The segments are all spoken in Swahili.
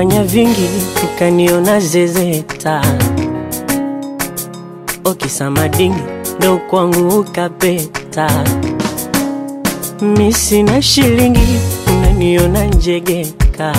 Umefanya vingi ukaniona zezeta, okisamadingi ndo kwangu ukapeta. Mi sina shilingi unaniona njegeka,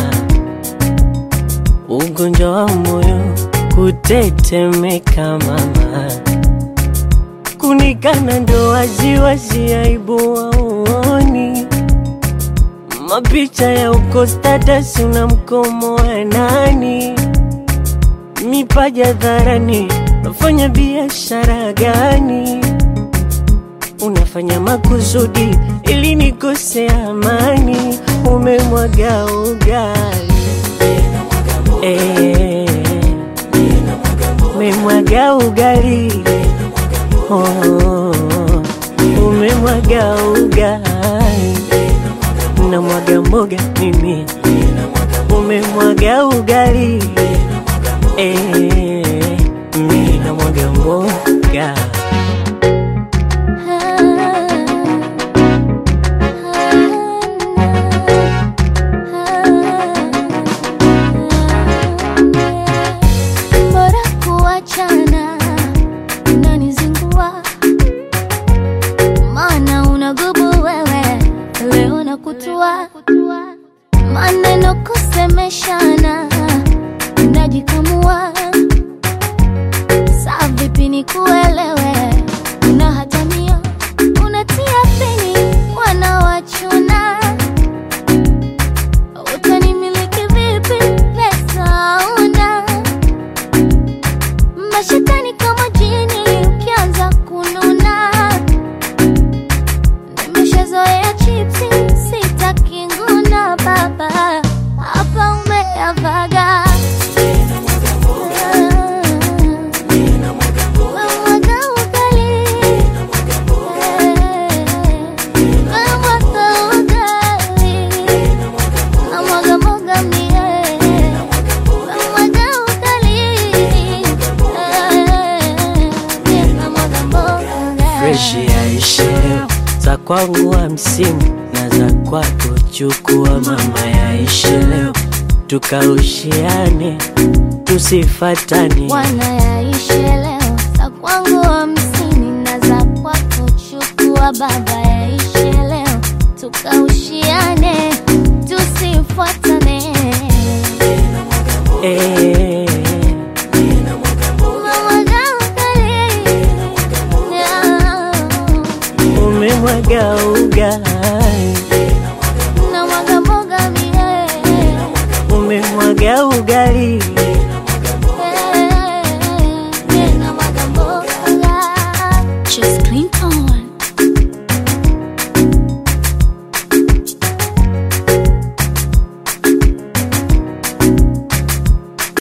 ugonjwa wa moyo kutetemeka mama, kunikana ndo waziwazi, aibu waoni mapicha ya uko status una mkomo wa nani, mipaja dharani, unafanya biashara gani? Unafanya makusudi ili nikose amani, umemwaga ugali eh, umemwaga ugali oh, umemwaga ugali na mwaga mboga mimi, umemwaga ugali eh, mimi na mwaga mboga Bora kuachana, unanizingua maana unagubu wewe, leo na kutua maneno kusemeshana, unajikamua saa vipi nikuelewe, unahatamia unatia peni wanawachuna utanimiliki vipi? Pesa una mashetani kama jini, ukianza kununa. Nimeshazoea chipsi, sitaki nguna. Baba hapa umeyavaga Umemwaga ugali. Umemwaga ugali. Namwaga mboga mie. Namwaga ugali. Mie namwaga mboga. fresh yaishe leo, za kwangu wa msimu na za kwako chukua mama, yaishe leo tukaushiane, tusifatane Wanayaishe leo za kwangu hamsini na za kwako chukua baba, yaishe leo tukaushiane, tusifuatane. eh, Umemwaga ugali. umemwaga ugali, Namwaga mboga mie. umemwaga ugali